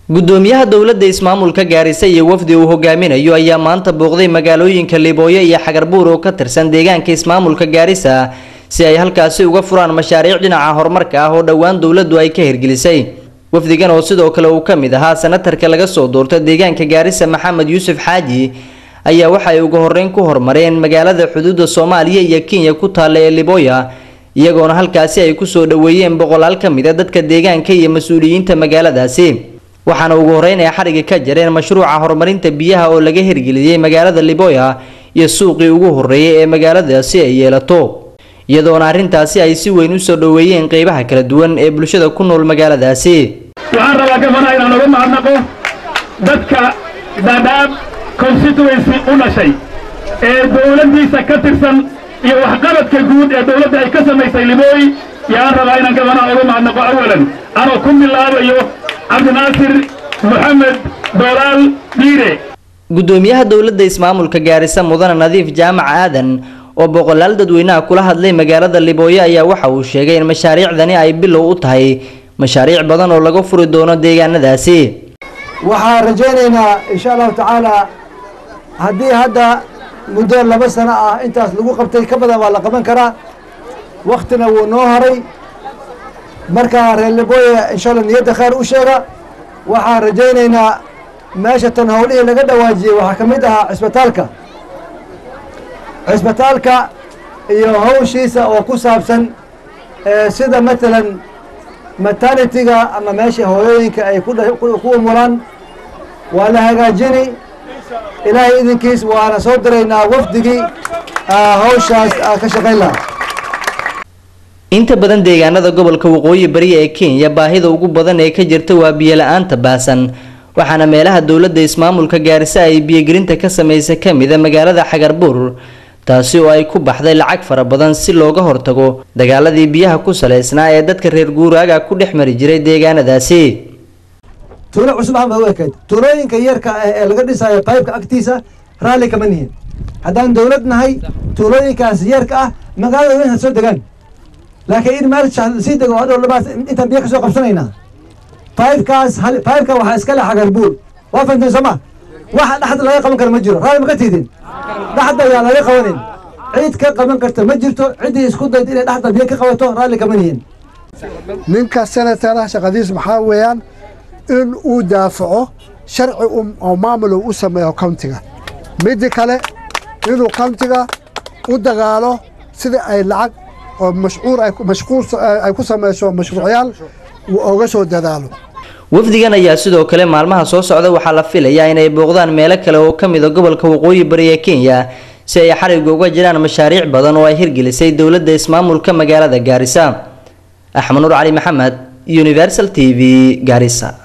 gudoomiyaha dowladda ismaamulka gaarisa iyo wafdi uu hogaaminayo ayaa maanta booqday magaalooyinka libooyo iyo xagarbuur oo ka tirsan deegaanka ismaamulka gaarisa si ay halkaasi uga furaan mashaariic dhinaca horumarka ah oo dhowaan dowladdu ay ka hirgelisay wafdigan oo sidoo kale uu ka mid ahaa sanatarka laga soo doorta deegaanka gaarisa maxamed yuusuf xaaji ayaa waxa ay ugu horeyn ku hormareen magaalada xuduudda soomaaliya iyo kenya ku taalla ee libooya iyagoona halkaasi ay kusoo dhoweeyeen boqolaal ka mid a dadka deegaanka iyo mas-uuliyiinta magaaladaasi waxaana ugu horeyn ay xariga ka jareen mashruuca horumarinta biyaha oo laga hirgeliyey magaalada liboya iyo suuqii ugu horeeyay ee magaaladaasi ay yeelato iyadoona arrintaasi ay si weyn usoo dhoweeyeen qeybaha kala duwan ee bulshada ku nool magaaladaasi waxaan rabaa gabana inaan uga mahadnaqo dadka dhadhaab constituency u dhashay ee dowladdiisa ka tirsan iyo waxqabadka guud ee dowladda ay ka samaysay libooy yaan rabaa inaan gabanaha uga mahadnaqo awalan anoo ku bilaabayo cabdinaasir moxamed doolaal dhiire gudoomiyaha dowladda ismaamulka gaarisa mudane nadiif jaamac aadan oo boqolaal dadweynaha kula hadlay magaalada libooyo ayaa waxa uu sheegay in mashaariicdani ay bilow u tahay mashaariic badan oo laga furi doono deegaanadaasi waxaan rajaynaynaa insha allahu tacaala haddii hadda muddo laba sano ah intaas lagu qabtay ka badan waa la qaban karaa waktina wuu noo haray markaa reer libooya insha allah niyadda khayr u sheega waxaan rajaynaynaa meesha tan howlihii laga dhawaajiyey waxaa ka mid ahaa cisbitaalka cisbitaalka iyo hawshiisa oo ku saabsan sida matalan maternitiga ama meesha hooyooyinka ay ku umulaan waa la hagaajini ilaahay idinkiis waana soo diraynaa wafdigii hawshaas ka shaqayn lahaa inta badan deegaanada gobolka waqooyi bari ee kenya baahida ugu badan ee ka jirta waa biyo la-aanta baasan waxaana meelaha dowladda ismaamulka gaarisa ay biyogelinta ka sameysay ka mida magaalada xagarbuur taasi oo ay ku baxday lacag fara badan si looga hortago dagaaladii biyaha ku saleysnaa ee dadka reer guuraaga ku dhex mari jiray deegaanadaasi tuulo cusub ama u ekayd tuulooyinka yarka ah ee laga dhisayo qaybka agtiisa raalli kama nihin haddaan dowlad nahay tuulooyinkaas yarka ah magaalada weyn ha soo degaan laakiin in meel sii dego hadhow labaas intaan biyo kasoo qabsanaynaa qaybkaas qaybka waxaa iska leh xagarbuur waa fahamteen sooma waxa dhexda laga qaban karo ma jiro raalli maka tiidin dhexda ayaa laga qabanin cid ka qaban karta ma jirto ciddii isku dayd inay dhexda biyo ka qabato raalli kama nihin ninka senatara shaqadiis maxaa weeyaan in uu daafaco sharci oo maamul u sameeyo countiga midda kale inuu countiga u dagaalo sida ay lacag oo mashcuur mashquul ay ku samayso mashruucyaal uu oga soo dadaalo wafdigan ayaa sidoo kale maalmaha soo socda waxaa la filayaa inay booqdaan meelo kale oo ka mid a gobolka waqooyi bari ee kenya si ay xariga uga jiraan mashaariic badan oo ay hirgelisay dowladda ismaamulka magaalada gaarisa axmed nuur cali maxamed universal t v gaarisa